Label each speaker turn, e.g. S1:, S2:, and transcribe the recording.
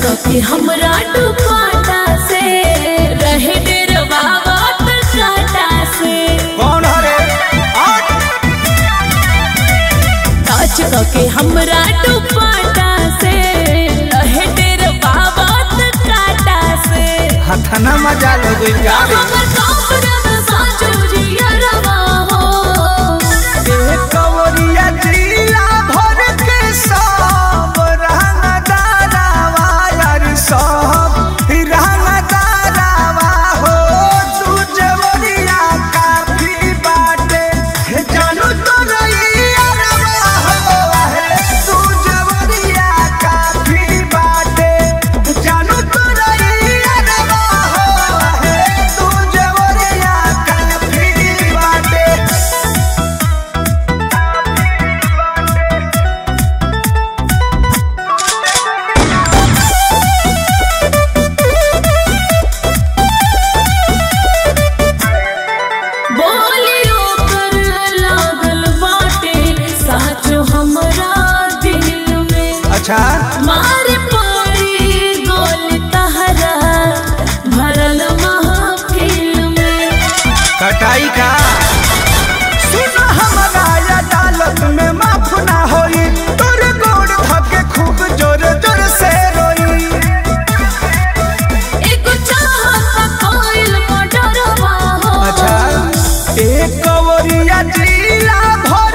S1: के हमरा दुपाटा से रहे डेरवा बात काटा से
S2: कौन हरे आठ
S1: टच के हमरा दुपाटा से रहे डेरवा बात काटा से
S2: हथना मजा ले गई जा रे
S1: हमर कपड़ा साचो जिया रवा हो
S2: ए कवरिया जिला भर के सब रंग दारावा यार सब रंग दारावा हो तू जवरिया काफी बाटे हे जानू तो रही अरवा हो हे तू जवरिया काफी बाटे जानू तो रही अरवा हो हे तू जवरिया काफी बाटे
S1: बोलियो कर लागल बाटे साचो हमरा दिल में
S2: अच्छा
S1: मारे पड़ी गोल तहरा भरल महफिल में
S2: कटाई का सुन हमारा अदालत में माफ ना होई तोर गोड़ धके खूब जोर जोर से रोई
S1: एगो चाहत कोइल मोटरवा हो
S2: अच्छा एक कवरिया जिला भर